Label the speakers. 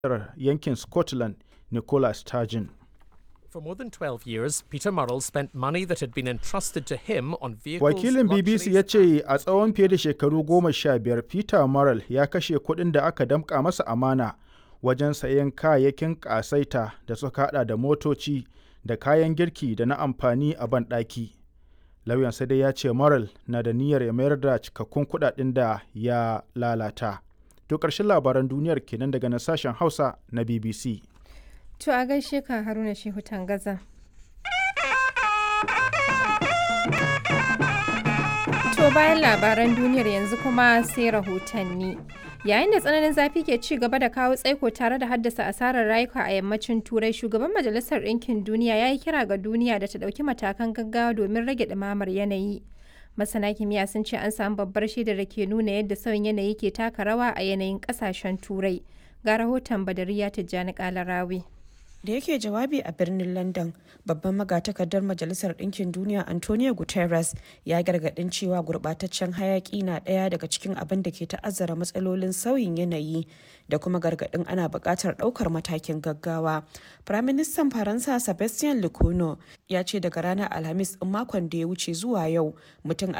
Speaker 1: yankin Scotland Nicola Sturgeon.
Speaker 2: For more than 12 years, Peter Murrell spent money that had been entrusted to him on vehicles.
Speaker 1: Wakilin BBC ya ce a tsawon fiye da shekaru goma sha biyar Peter Murrell ya kashe kuɗin da aka damƙa masa amana wajen sayen kayayyakin ƙasaita da suka hada da motoci da kayan girki da na amfani a banɗaki. Lauyan sai dai ya ce Murrell na da niyyar ya mayar da cikakkun kuɗaɗen da ya lalata. To ƙarshen labaran duniyar kenan daga na sashen Hausa na BBC.
Speaker 3: To a gaishe ka Haruna Shehu Tangaza. To bayan labaran duniyar yanzu kuma sai rahotanni. Yayin da tsananin zafi ke ci gaba da kawo tsaiko tare da haddasa asarar rayuka a yammacin Turai, shugaban Majalisar Ɗinkin Duniya ya yi kira ga duniya da ta ɗauki matakan gaggawa domin rage ɗumamar yanayi. Masana kimiyya sun ce an samu babbar shaidar da ke nuna yadda sauyin yanayi ke taka rawa a yanayin ƙasashen Turai. Ga rahoton Badariya Tijjani Kalarawi.
Speaker 4: da yake jawabi a birnin london babban magatakardar majalisar ɗinkin duniya antonio guterres ya gargaɗin cewa gurɓataccen hayaƙi na ɗaya daga cikin abin da ke ta'azzara matsalolin sauyin yanayi da kuma gargaɗin ana buƙatar ɗaukar matakin gaggawa firaministan faransa sebastien lecornu ya ce daga ranar alhamis ɗin makon da ya wuce zuwa yau mutum